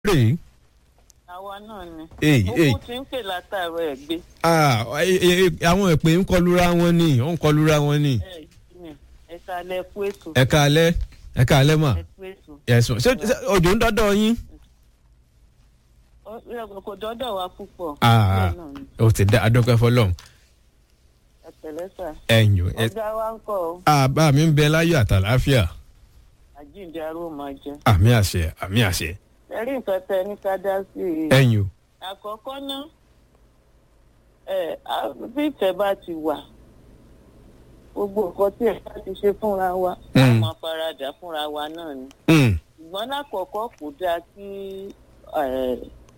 rèé. àwa náà ni. Èyí, èyí. owó ti ń pè látàrọ ẹ gbé. Ah, ẹ- ẹ- ẹ- àwọn ìpè ń kọlura wọn ni ó ń kọlura wọn ni. ẹ ní ẹ kalẹ̀ kú ètò. ẹ káalẹ́ ẹ káalẹ́ mà ẹ kú ètò. ẹ̀sùn ṣé ṣé òjò ń dọ́dọ̀ yín. Ó- ẹ kò dọ́dọ̀ wa púpọ̀. Ah, Bẹ́ẹ̀ náà ni. ó ti dá adọ́kẹ́ fọlọ́run ẹ pẹ̀lẹ́ sà. ẹ̀yìn ẹ̀ ọ̀gá wa ń kọ́ ọ àbá mi ń bẹ láyọ̀ àtàláfíà àjíǹde aró máa jẹ. àmì àṣẹ àmì àṣẹ ẹ rí nǹkan tẹ ní ká dá sí i. ẹ̀yìn o. àkọ́kọ́ náà ẹ á- bí ìfẹ́ bá ti wà gbogbo nǹkan tí ẹ bá ti ṣe fúnra wa a Mm. máa faradà fúnra wa náà ni. Mm, ṣùgbọ́n lákọ̀ọ́kọ́ kò dáa kí ẹ,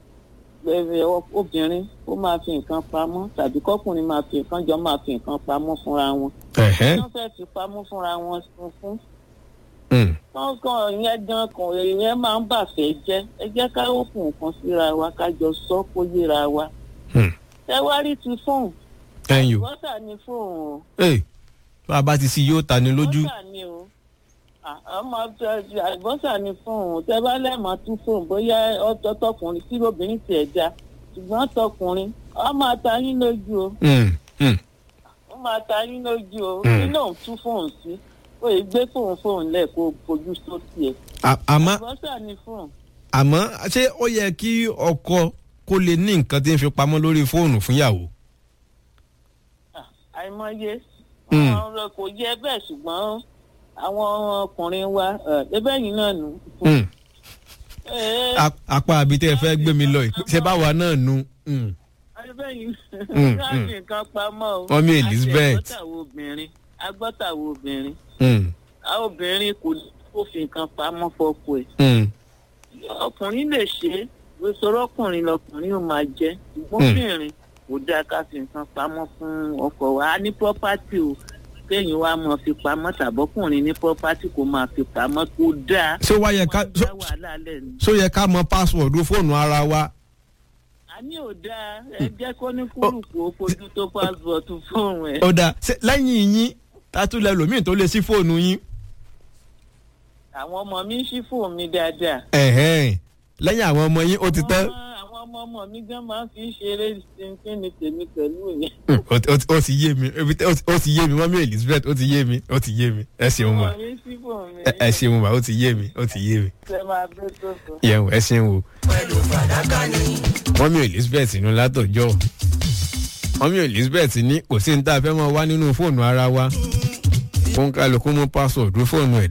ẹ, obìnrin ó máa fi nǹkan pamọ́ tàbí kọ́kùnrin máa fi nǹkan jọ máa fi nǹkan pamọ́ fúnra wọn. ẹ̀hẹ́, wọ́n fẹ́ fi pamọ́ fúnra wọn sun fún. mm, wọ́n kàn ìyẹn gan kan ìyẹn máa ń bàfẹ́ jẹ́ ẹ jẹ́ ká òkun nǹkan síra wa ká jọ sọ kó yéra wa. mm, ẹ wá rí ti fóònù ẹ̀yìn o. bọ́tà ni fóònù o Ee, bá a bá ti sí yóò ta ni lójú. bọ́tà ni o À- ọmọ àlùbọ́sà ni fóònù tẹ bá lẹ́ẹ̀mọ́ tún fóònù bóyá ọtọ tọkùnrin tí obìnrin tiẹ̀ já ṣùgbọ́n tọkùnrin ọ máa ta yín lójú o Mm, mm, ó máa ta yín lójú o Mm. nínú òun tún fóònù sí ó yẹ gbé fóònù fóònù lẹ̀ kó fojú sókè ẹ̀ À- àmọ́ àlùbọ́sà ni fóònù. àmọ́ ṣé ó yẹ kí ọkọ kó lè ní nǹkan tí ń fi pamọ́ lórí fóònù fún ìyàwó. Ah, àìmọye Mm. àwọn ọ̀rọ̀ kò yẹ bẹ́ẹ̀ ṣùgbọ́n àwọn ọkùnrin wa ẹbẹ́ yìí náà nù. Mm, Ẹ, a- apá àbí tẹ́ ẹ fẹ́ gbé mi lọ yìí, ṣé báwa náà nu. Mm, ẹbẹ́ yìí Mm, láti mm. nǹkan pamọ́ o. Mọ́mí Elizabeth. àti agbọ́tàwọ̀ obìnrin agbọ́tàwọ̀ obìnrin mm, àwọn obìnrin kò kó fi nǹkan pamọ́ fọ́kọ ẹ̀. mm, ọkùnrin lè ṣe é gbèsòrò ọkùnrin lọkùnrin ò máa jẹ́ ṣùgbọ́n Mm. obìnrin kò dáa ká fi nǹkan pamọ́ fún ọkọ wa a ní pọ́pátì o kéèyàn wá máa fi pamọ́ tàbọ́kùnrin ní pọ́pátì kò máa fi pamọ́ kó dáa. ṣé wá yẹ ká wọ́n dá wàhálà lẹ̀ ni. ṣó yẹ ká mọ pásíwọ̀dù fóònù ara wa. a ní ò dáa ẹ jẹ́ kó ní kúrùkù ó fojú tó pásítọ̀tù fóònù ẹ̀. ó dáa ṣé lẹ́yìn yín tátúlẹ̀ lòmíì tó lè sí fóònù yín. àwọn ọmọ mi ń ṣí fóònù mi dáadáa. ẹ̀hẹ́n, lẹ́yìn àwọn ọmọ yín ó ti tán. Àwọn- àwọn ọmọ ọmọ mi gan máa ń fi ṣeré ṣinṣin ní tèmi pẹ̀lú yẹn. Mm, ó ti- ó ti- ó ti yé mi ibi tẹ́- ó ti- ó ti yé mi mọ́mí elizabeth ó ti yé mi ó ti yé mi ẹ ṣeun mà ọmọ mi ń ṣí fóònù mi. ẹ ẹ ṣeun mà ó ti yé mi ó ti yé mi ṣe máa bẹ́ tó sọ. yẹn ẹ ṣeun o. mọ́mí elizabeth inú látọjọ́ mọ́mí elizabeth ní kò sí ní tá a fẹ́ mọ́ wá nínú fóònù ara wa kó ń kálukú mú pásọ̀dù fóònù ẹ̀